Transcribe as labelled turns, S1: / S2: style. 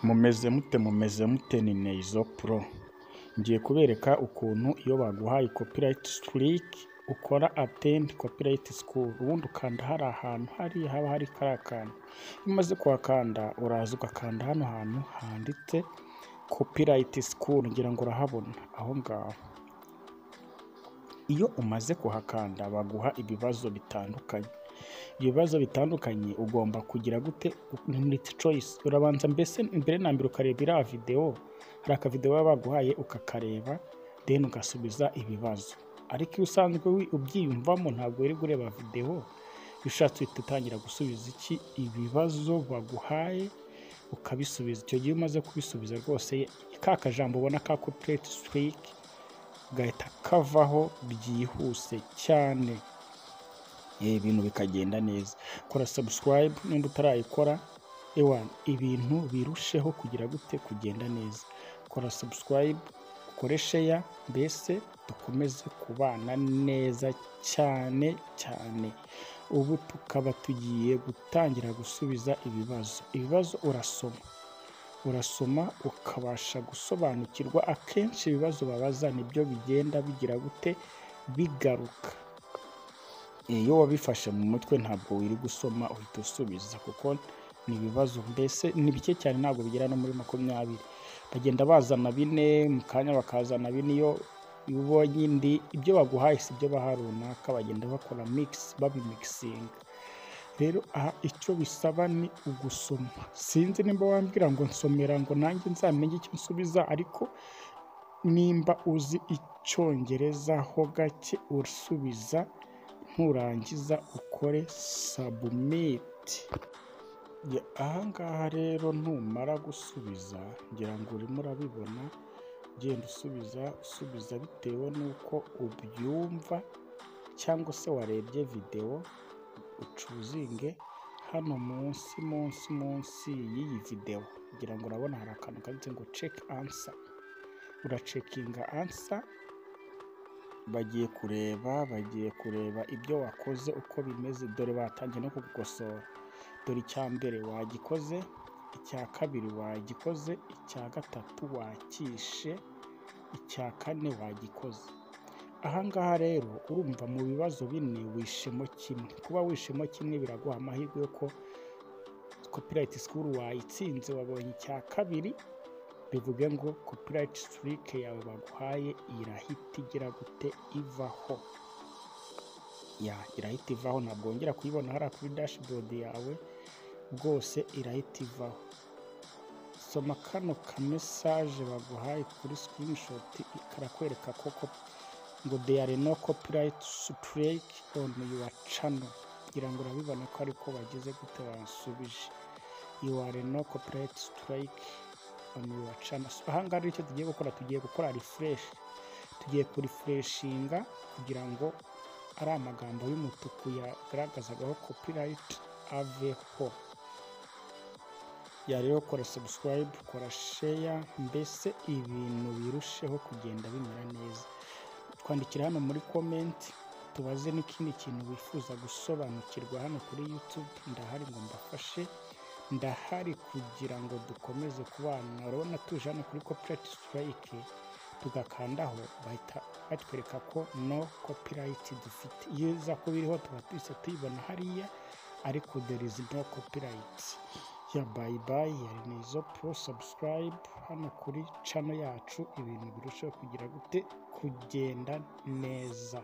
S1: Mumeze mute Mumeze mute ni Neizo Pro, ngiye kubereka ukuntu iyo baguhaye copyright strike ukora attend copyright school, ubundi ukanda hari ahantu hariya haba hari kariya kantu, iyo umaze kuhakanda uraza ugakanda hano hantu handitse copyright school ngira ngo urahabona aho ngaho, iyo umaze kuhakanda baguha ibibazo bitandukanye, ibibazo bitandukanye ugomba kugira gute multi choice, urabanza mbese mbere na mbere ukareba iriya videwo, hari akavidewo baba baguhaye ukakareba then ugasubiza ibibazo, ariko iyo usanzwe ubyiyumvamo ntabwo wirirwa ureba videwo, iyo ushatse uhita utangira gusubiza iki ibibazo baguhaye ukabisubiza, icyo gihe iyo umaze kubisubiza rwose ka kajambo ubona ka copyright strike gahita kavaho byihuse cyane, ibintu bikagenda neza, kora subscribe nimba utarayikora, ewana ibintu birusheho kugira gute kugenda neza, kora subscribe, ukore share, mbese dukomeze kubana neza cyane cyane, ubu tukaba tugiye gutangira gusubiza ibibazo, ibibazo urasoma, urasoma ukabasha gusobanukirwa, akenshi ibibazo babaza nibyo bigenda bigira gute bigaruka, iyo wabifashe mu mutwe ntabwo wirirwa usoma uhita usubiza kuko ni ibibazo mbese ni bike cyane ntabwo bigera no muri makumyabiri, bagenda bazana bine mu kanya bakazana bine, iyo ubonye indi ibyo baguhaye si ibyo baha runaka bagenda bakora mix babimikisinga, rero aha icyo bisaba ni ugusoma, sinzi nimba wambwira ngo nsomera ngo nanjye nzamenye icyo nsubiza ariko nimba uzi Icyongereza ho gake usubiza, nurangiza ukore submit, aha ngaha rero numara gusubiza ngira ngo urimo urabibona, ugenda usubiza usubiza bitewe n'uko ubyumva cyangwa se warebye videwo, ucuzinge hano munsi munsi munsi y'iyi videwo, ngira ngo urabona hari akantu kanditse ngo check answer, uracekinga answer, bagiye kureba bagiye kureba ibyo wakoze uko bimeze, dore batangiye no kugukosora, dore icya mbere wagikoze, icya kabiri wagikoze, icya gatatu wakishe, icya kane wagikoze, aha ngaha rero urumva mu bibazo bine wishemo kimwe, kuba wishemo kimwe biraguha amahirwe y'uko copyright school wayitsinze, wabonye icya kabiri, bivuge ngo copyright strike yawe baguhaye irahita igira gute ivaho, ya irahita ivaho ntabwo wongera kuyibona hariya kuri dashboard yawe, rwose irahita ivaho, soma kano ka message baguhaye kuri screenshot karakwereka koko ngo there no copyright strike on your channel, ngira ngo urabibona ko ariko bagize gute basubije, you are no copyright strike on your channel, aha ngaha rero icyo tugiye gukora tugiye gukora refresh, tugiye kurifreshinga kugira ngo ariya magambo y'umutuku yagaragazagaho copyright aveho, ya rero kora subscribe, kora share, mbese ibintu birusheho kugenda bimera neza, twandikira hano muri comment, tubaze n'ikindi kintu wifuza gusobanukirwa hano kuri YouTube, ndahari ngo mbafashe, ndahari kugira ngo dukomeze kubana, urabona tuje hano kuri copyright strike, tugakandaho bahita batwereka ko no copyright dufite, iyo iza kuba iriho tuba twese tuyibona hariya, ariko there is no copyright, ya bye bye, ya Neizo Pro, subscribe hano kuri channel yacu, ibintu birushaho kugira gute kugenda neza.